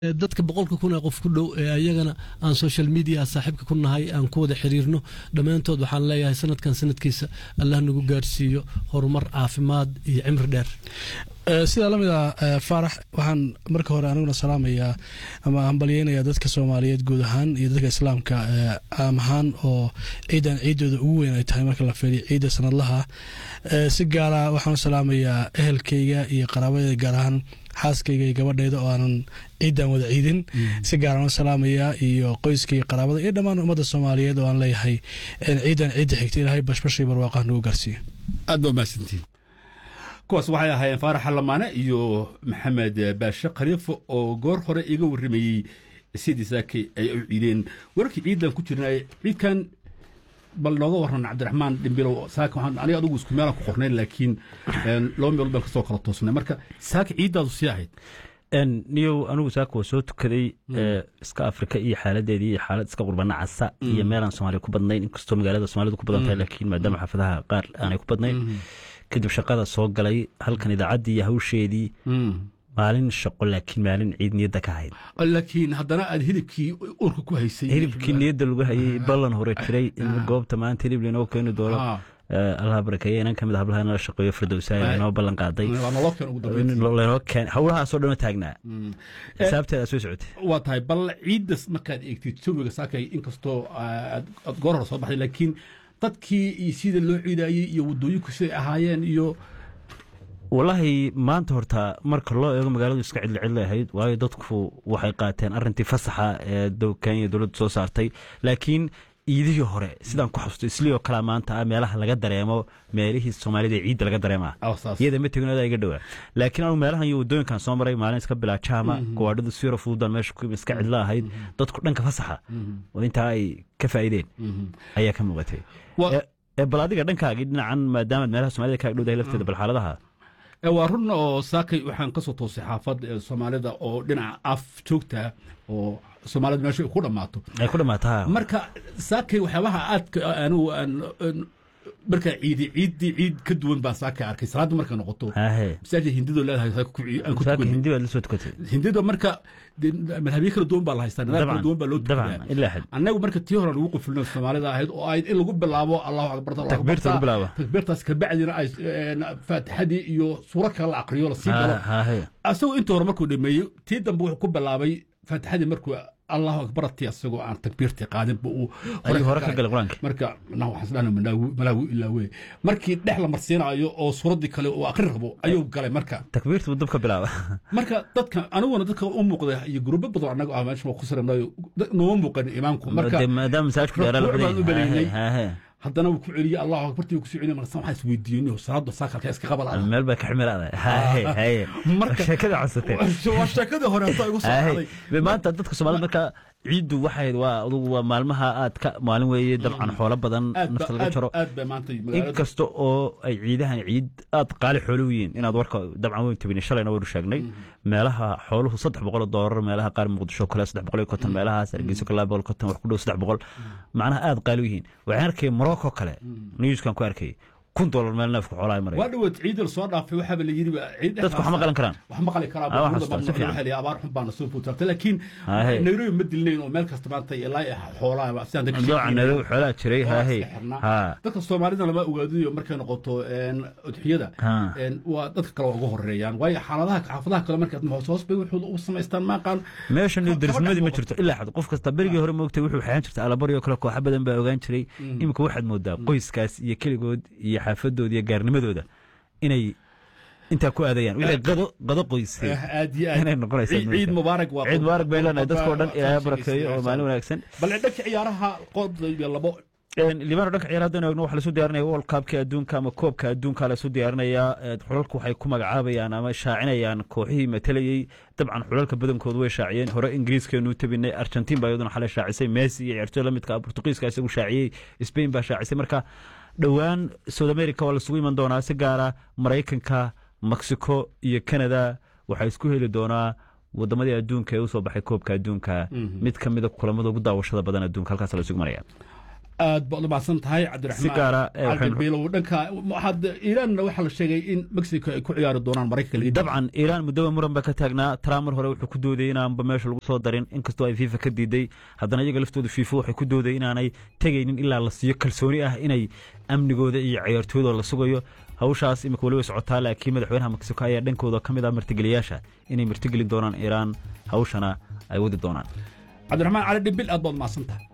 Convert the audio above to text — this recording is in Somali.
dadka boqolka kun ee qof ku dhow ee ayagana aan social media saaxiibka ku nahay aan ku wada xiriirno dhammaantood waxaan leeyahay sanadkan sanadkiisa allah nagu gaarsiiyo horumar caafimaad iyo cimri dheer sidaa lamid ah faarax waxaan marka hore aniguna salaamayaa ama hambalyeynayaa dadka soomaaliyeed guud ahaan iyo dadka islaamka caam ahaan oo ciidan ciidooda ugu weyn ay tahay marka la fiiriyo ciidda sanadlaha si gaara waxaan u salaamayaa ehelkayga iyo qaraabadeeda gaar ahaan xaaskayga iyo gabadhayda oo aanan ciidan wada ciidin si gaaraan u salaamayaa iyo qoyskaiyo qaraabada iyo dhammaan ummadda soomaaliyeed oo aan leeyahay ciidan ciidda xigta ilaahay bashbashii barwaaqah nagu gaarsiiyo aad baa mahadsantiin kuwaas waxay ahaayeen faarax xallamaane iyo maxamed baashe khaliifo oo goor hore iga warramayey sidii saakay ay u ciideen wararkii ciidan ku jirna ciidkan bal nooga waran cabdiraxmaan dhimbilow saaka waxaan aniga adugu isku meelaan ku qornayn laakiin laba meelood baan kasoo kala toosnay marka saaka ciiddaadu sii ahayd niyow anigu saaka waa soo tukaday iska afrika iyo xaaladeedii iyo xaalad iska qurbana casa iyo meelaan soomaaliya ku badnayn inkastoo magaalada soomaalidu ku badan tahay laakiin maadaama xaafadaha qaar aanay ku badnayn kadib shaqada soo galay halkan idaacaddii iyo hawsheedii maalin shaqo laakiin maalin ciid niyadda ka hayd laakiin haddana aad hilibkii urka ku haysay hilibkii niyadda lagu hayay ballan hore jiray in goobta maanta hilib lainoo keeni doono allaha barakeeye inan ka mid a hablaha nala shaqeeyo firdowsaaya inoo ballan qaaday lanoo keen howlahaasoo dhan taagnaa xisaabteeda soo socotay waa tahay bal ciiddas markaad eegtid jawiga saakay inkastoo aad goor hore soo baxday laakiin dadkii iyo sida loo ciidaayey iyo waddooyinku siday ahaayeen iyo wallaahi maanta horta marka loo eego magaaladu iska cidli cidli ahayd waayo dadku waxay qaateen arrintii fasaxa ee kenya dowladdu soo saartay laakiin iidihii hore sidaan ku xasusto islii oo kalea maanta ah meelaha laga dareemo meelihii soomaalida ee ciidda laga dareemaa iyada ma tegin adaa iga dhowaa laakiin anu meelahan iyo waddooyinkan soo maray maalin iska bilaa jaama gawaadhadu siro fududan meesha ku iska cidlo ahayd dadku dhanka fasaxa oo intaa ay ka faa'iideen ayaa ka muuqatay bal adiga dhankaagii dhinacan maadaamaad meelaha soomaalida kaaga dhowdahay lafteeda bal xaaladaha waa run oo saakay waxaan ka soo toosay xaafad soomaalida oo dhinaca af joogta oo soomaalida meesha ku dhammaato ay ku dhammaataa marka saakay waxyaabaha aadka anigu aan markaa ciidi ciiddii ciid ka duwan baan saakay arkay salaadda markay noqoto masaajid hindidoo leedahay aan ku tukan hindi baad la soo tukatay hindida marka madhabyo kala duwan baa la haystaa nidaam kala duwan baa loo tukadaa annagu marka tii hore lagu qufulino soomaalida ahayd oo ahayd in lagu bilaabo allahu akbar takbiirta lagu bilaabo takbiirtaas kabacdina ay faatixadii iyo suuro kale la aqriyo la sii galo asagoo intii hore markuu dhameeyey tii dambe wuxuu ku bilaabay faatixadii markuu allahu akbarati asagoo aan takbiirtii qaadin ba uu hore ka galay qur-aanka marka waxaan malaawi ilaa wey markii dhex la marsiinayo oo suuraddii kale uu akri rabo ayuu galay marka takbiirta buu dab ka bilaaba marka dadka aniguna dadka u muuqda iyo gurubo badan annaga ah meesha ku saranayo nooma muuqan imaamku marka maadaama masaajidku dheeraa haddana wuu ku celiyey allahu akbartii wuu ku soo celiyey marka waxaan is weydiiyey salaada saakalka iska qabala meel baa ka ximiraada marka sheekada codsatee waa sheekadii hore hadda igu soo dhacday maanta dadka soomaalida marka ciiddu waxay waa adugu waa maalmaha aad ka maalin weeye dabcan xoolo badan nafta laga jaro inkasta oo ay ciidahan ciid aad qaali xoolo u yihiin inaad warka dabcan weyn tabini shalayna waynu sheegnay meelaha xooluhu saddex boqol oo doolar meelaha qaar muqdisho kale saddex boqol iyo konton meelahaas hargeyso kale boqol konton wax ku dhow saddex boqol macnaha aad qaali u yihiin waxaan arkay morocco kale newskan ku arkay kun dolar meel neefku xoolaa maray waa dhawaad ciidal soo dhaafay waxaaba la yiri dadku wax ma qalan karaan wax ma qali karaa abaar xun baana soo fuutaartay laakiin nairobi ma dilnayn oo meel kasta maanta ilaa xoolaa sidaan nairobi xoolaa jiray haahe dadka soomaalida lama ogaadiyo markay noqoto udxiyada waa dadka kale waa uga horeeyaan waayo xaaladaha xaafadaha kale markaad hoos hoos bay wuxuu u samaystaan maaqaan meeshan darisnimadii ma jirto ilaa xad qof kasta berigii hore moogtay wuxuu xeehan jirta alabaryo kale kooxa badan baa ogaan jiray imika waxaad moodaa qoyskaas iyo keligood iyo xaafadooda iyo gaarnimadooda inay intaa ku aadayaan wixii qado qado qoysay aad iyo aad inay noqonaysaa ciid mubaarak waa ciid mubaarak bay leenahay dadkoo dhan ilaahay barakeeyo oo maalin wanaagsan bal dhanka ciyaaraha qood iyo labo libaano dhanka ciyaar haddaynu eegno waxa lasu diyaarinaya world cupka adduunka ama koobka adduunka lasu diyaarinayaa xulalku waxay ku magacaabayaan ama shaacinayaan kooxihii matalayey dabcan xulalka badankoodu way shaaciyeen hore ingiriiskeenu tabinay argentiin baa iyaduna xalay shaacisay messi iyo ciyaartooy la midka portugiiska isagu shaaciyey spain baa shaacisay marka dhowaan south america waa lasugu iman doonaa si gaara maraykanka mexico iyo canada waxaa isku heli doonaa wadamadii adduunka ee usoo baxay koobka adduunka mid ka mida kulamada ugu daawashada badan adduunka halkaas la isugu maraya aad baad u mahadsan tahay Si cabdiraxmaan gaara, eh, waxaynu- cabdibiilow dhanka waxaad iiraanna waxaa la sheegay in mexico ay ku ciyaari doonaan maraykanka laga dabcan iiraan muddoba muran ba ka taagnaa trump mar hore wuxuu ku doodayay inaanba meesha lagu soo darin inkastoo ay fifa ka diiday haddana iyaga laftooda fifa waxay ku doodayay inaanay tegaynin ilaa la siiyo kalsooni ah inay amnigooda iyo ciyaartooyda la sugayo hawshaas imika weli way socotaa laakiin madaxweynaha mexico ayaa dhankooda ka mid ah martigeliyaasha inay martigelin doonaan iiraan hawshana ay wadi doonaan cabdiraxmaan cali dhibil aad baad mahadsan tahay